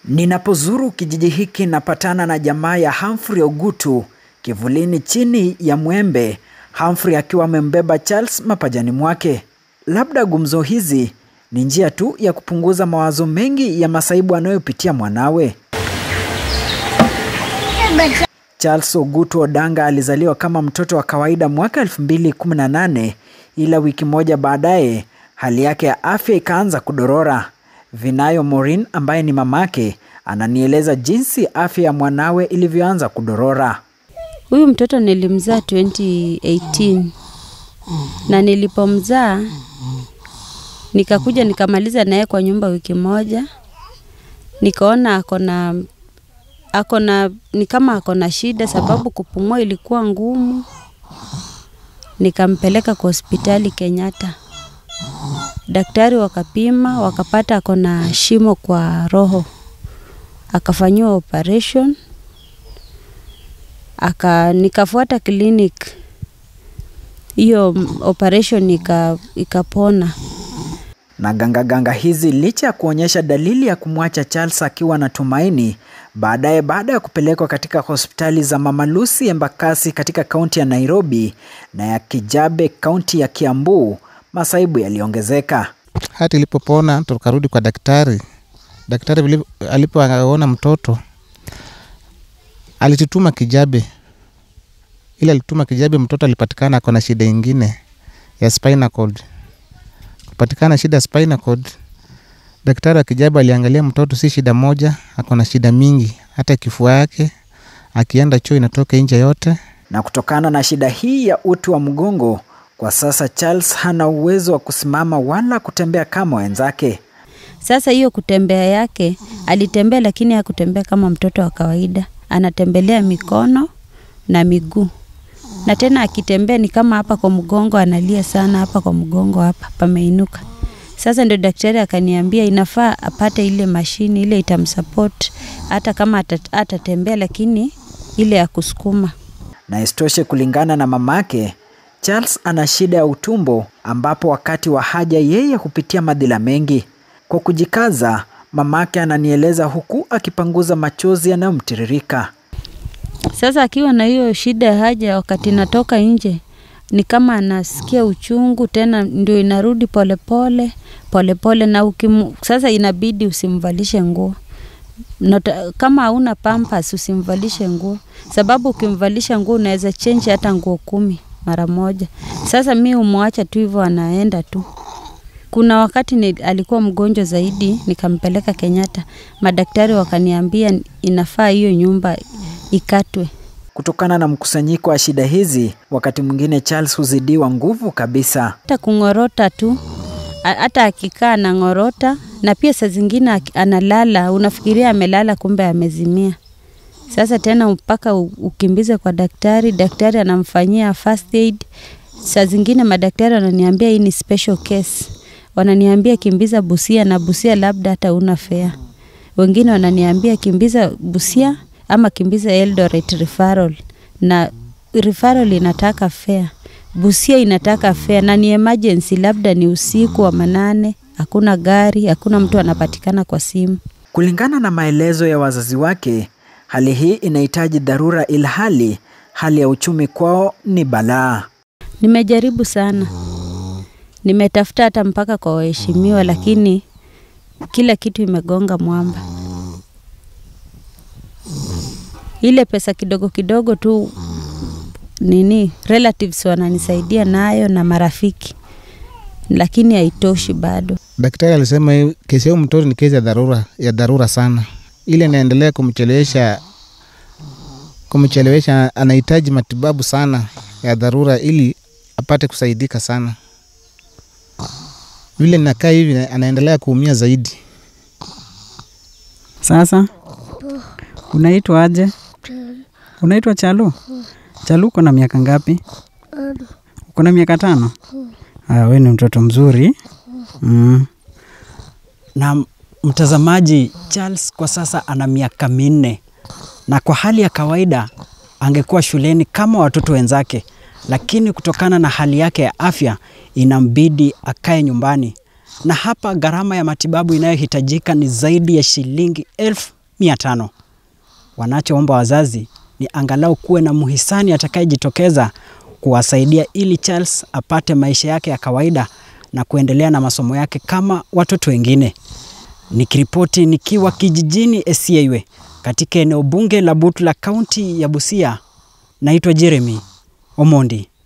Ninapozuru kijiji hiki napatana na jamaa ya Humphrey Ogutu kivulini chini ya mwembe, Humphrey akiwa amembeba Charles mapajani mwake. Labda gumzo hizi ni njia tu ya kupunguza mawazo mengi ya masaibu anayopitia mwanawe. Charles Ogutu Odanga alizaliwa kama mtoto wa kawaida mwaka 2018 ila wiki moja baadaye hali yake ya afya ikaanza kudorora. Vinayo Maureen ambaye ni mamake ananieleza jinsi afya ya mwanawe ilivyoanza kudorora. Huyu mtoto nilimzaa 2018 na nilipomzaa nikakuja nikamaliza naye kwa nyumba wiki moja, nikaona akona akona ni kama akona shida, sababu kupumua ilikuwa ngumu. Nikampeleka kwa hospitali Kenyatta, daktari wakapima, wakapata akona shimo kwa roho, akafanyiwa operation aka nikafuata clinic hiyo operation ika, ikapona. Na gangaganga hizi licha ya kuonyesha dalili ya kumwacha Charles akiwa na tumaini, baadaye baada ya kupelekwa katika hospitali za Mama Lucy Embakasi katika kaunti ya Nairobi na ya Kijabe kaunti ya Kiambu, masaibu yaliongezeka. Hata ilipopona tukarudi kwa daktari. Daktari vile- alipoona mtoto alitutuma Kijabe, ile alituma Kijabe, mtoto alipatikana ako na shida ingine ya spinal cord. Kupatikana shida ya spinal cord, daktari wa Kijabe aliangalia mtoto, si shida moja, ako na shida mingi, hata kifua yake akienda choo inatoka nje yote. Na kutokana na shida hii ya uti wa mgongo, kwa sasa Charles hana uwezo wa kusimama wala kutembea kama wenzake. Sasa hiyo kutembea yake, alitembea lakini hakutembea kama mtoto wa kawaida, anatembelea mikono na miguu, na tena akitembea ni kama hapa kwa mgongo analia sana, hapa kwa mgongo hapa pameinuka. Sasa ndio daktari akaniambia inafaa apate ile mashini ile itamsupport hata kama atat- atatembea, lakini ile ya kusukuma. Na isitoshe, kulingana na mamake, Charles ana shida ya utumbo ambapo wakati wa haja yeye hupitia madhila mengi. Kwa kujikaza, mamake ananieleza huku akipanguza machozi yanayomtiririka. Sasa akiwa na hiyo shida ya haja, wakati natoka nje ni kama anasikia uchungu tena, ndio inarudi polepole polepole, na ukimu, sasa inabidi usimvalishe nguo Nota, kama hauna pampas usimvalishe nguo, sababu ukimvalisha nguo unaweza change hata nguo kumi mara moja. Sasa mi umwacha tu hivyo, anaenda tu. Kuna wakati ni, alikuwa mgonjwa zaidi, nikampeleka Kenyatta, madaktari wakaniambia inafaa hiyo nyumba ikatwe. Kutokana na mkusanyiko wa shida hizi, wakati mwingine Charles huzidiwa nguvu kabisa. hata kung'orota tu, a- hata akikaa anang'orota, na pia saa zingine aki- analala, unafikiria amelala, kumbe amezimia. Sasa tena mpaka u- ukimbize kwa daktari, daktari anamfanyia first aid. Saa zingine madaktari wananiambia hii ni special case, wananiambia kimbiza Busia, na Busia labda hata una fare. Wengine wananiambia kimbiza Busia ama kimbiza Eldoret referral, na referral inataka fare. Busia inataka fare na ni emergency, labda ni usiku wa manane, hakuna gari, hakuna mtu anapatikana kwa simu. Kulingana na maelezo ya wazazi wake, hali hii inahitaji dharura, ilhali hali ya uchumi kwao ni balaa. Nimejaribu sana, nimetafuta hata mpaka kwa waheshimiwa, lakini kila kitu imegonga mwamba. Ile pesa kidogo kidogo tu nini relatives wananisaidia nayo na marafiki, lakini haitoshi bado. Daktari alisema hii kesi ya huyu mtoto ni kesi ya dharura, ya dharura sana, ile inaendelea kumchelewesha kumchelewesha, anahitaji matibabu sana ya dharura ili apate kusaidika sana. Vile nakaa hivi, anaendelea kuumia zaidi. Sasa unaitwa aje? Unaitwa Chalu? Chalu, uko na miaka ngapi? Uko na miaka tano? Aya, we ni mtoto mzuri mm. Na mtazamaji, Charles kwa sasa ana miaka minne na kwa hali ya kawaida angekuwa shuleni kama watoto wenzake, lakini kutokana na hali yake ya afya inambidi akae nyumbani, na hapa gharama ya matibabu inayohitajika ni zaidi ya shilingi elfu mia tano. Wanachoomba wazazi ni angalau kuwe na mhisani atakayejitokeza kuwasaidia ili Charles apate maisha yake ya kawaida na kuendelea na masomo yake kama watoto wengine. Nikiripoti nikiwa kijijini Esieiwe katika eneo bunge la Butula, kaunti ya Busia, naitwa Jeremy Omondi.